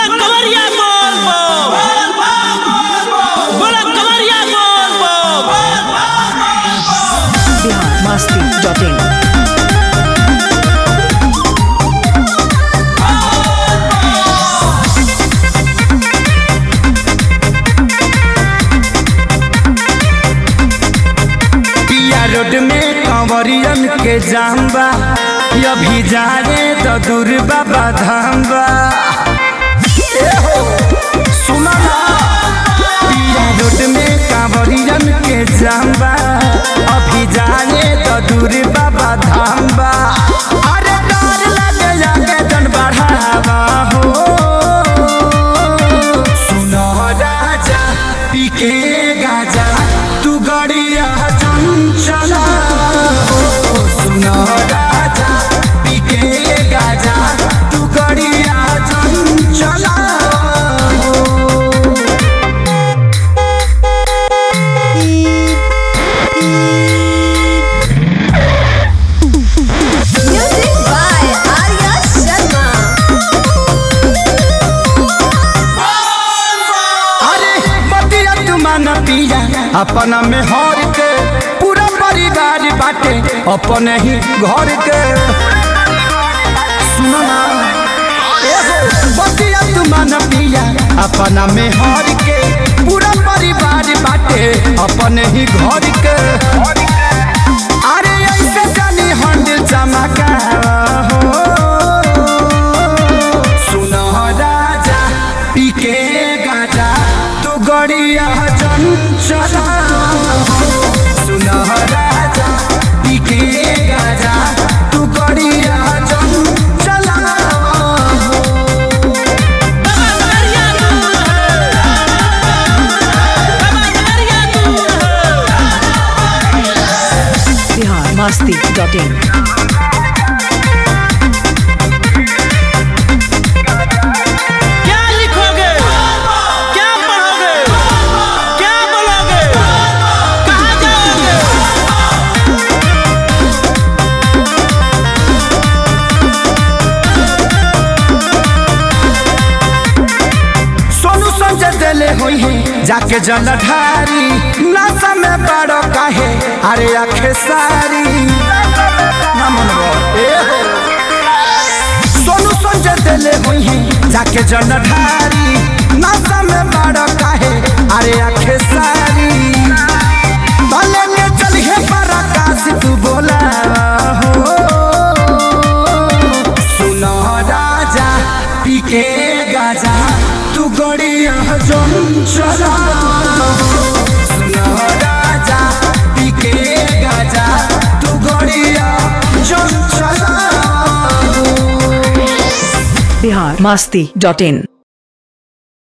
बोला कवरिया बोल बोल बोला कवरिया बोल बोल बिहार मस्ती डॉट इन पिया रोड में कंवरियन के जाम्बा अभी जाए तो दूर बाबा धाम्बा ए हो, सुनो ना पिया रोड में कंवरियन के जाम्बा अभी जाए तो दूर बाबा धाम्बा अरे डर लगे जाके जन बढ़ावा हो सुनो राजा पीके गाजा तू गड़िया चंचला हो सुनो राजा पीके गाजा तू गड़िया चंचला हो Music by Arya Sharma. अरे बतिया तुमान पिया अपना में हर के पूरा परिवार बाटे अपने ही घर के सुनो ना ए हो, बतिया तुमान पिया अपना में हर के पूरा परिवार बाटे अपने ही घर के अरे ऐसे जानी हंड चमका हो सुनो राजा पीके गाजा तू गड़िया चंचला सुनो राजा पीके गाजा तू गड़िया चंचला बाबा कवरिया दूर है बाबा कवरिया दूर है बिहार मस्ती डॉट इन क्या लिखोगे क्या पढ़ोगे क्या बोलोगे कहाँ जाओगे सोनू संजय दिले हुई है जाके जलधारी नशा में बड़ो काहे अरे आखे सारी ना मनवा, ए हो। सोनू संजय दिले हुई है जाके जलधारी नशा में बड़ो काहे अरे आखे सारी भले के चलिए पर आकाश तू बोला हो सुनो राजा पीके गाजा तू गड़िया जम चला सुनो राजा पीके गाजा तू गड़िया जम चला बिहार मस्ती डॉट इन